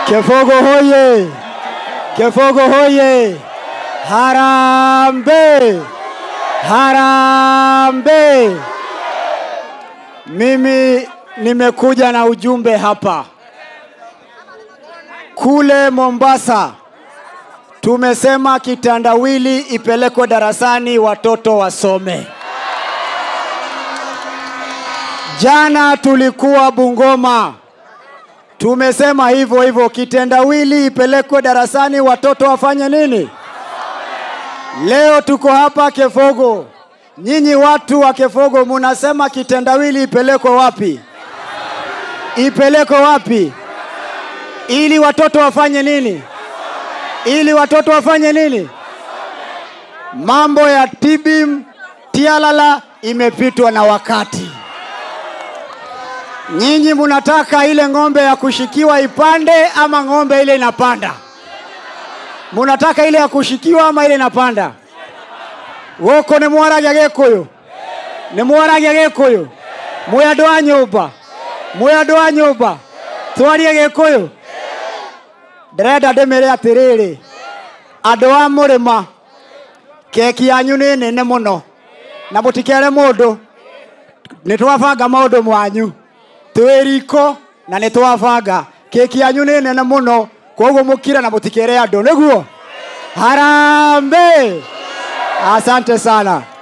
Kefogo hoye! Kefogo hoye! Harambe! Harambe! Mimi nimekuja na ujumbe hapa. Kule Mombasa tumesema kitandawili ipelekwe darasani watoto wasome. Jana tulikuwa Bungoma, tumesema hivyo hivyo, kitendawili ipelekwe darasani watoto wafanye nini? Leo tuko hapa Kefogo. Nyinyi watu wa Kefogo munasema kitendawili ipelekwe wapi? Ipelekwe wapi? Ili watoto wafanye nini? Ili watoto wafanye nini? Mambo ya tibim tialala imepitwa na wakati. Nyinyi munataka ile ng'ombe ya kushikiwa ipande ama ng'ombe ile inapanda? Munataka ile ya kushikiwa ama ile inapanda? Gũkũ nĩ mwaragia gĩkũyũ nĩ mwaragia gĩkũyũ mwĩ andũ a nyũmba mwĩ andũ a nyũmba twarie gĩkũyũ ndĩrenda ndĩmĩre atĩrĩrĩ andũ a mũrĩma keki yanyu nĩ nene mũno na mũtikere mũndũ nĩ twabanga maũndũ mwanyu twĩ riko na nĩ twabanga keki yanyu nĩ nene mũno koguo mũkire na mũtikere andũ nĩguo harambe asante sana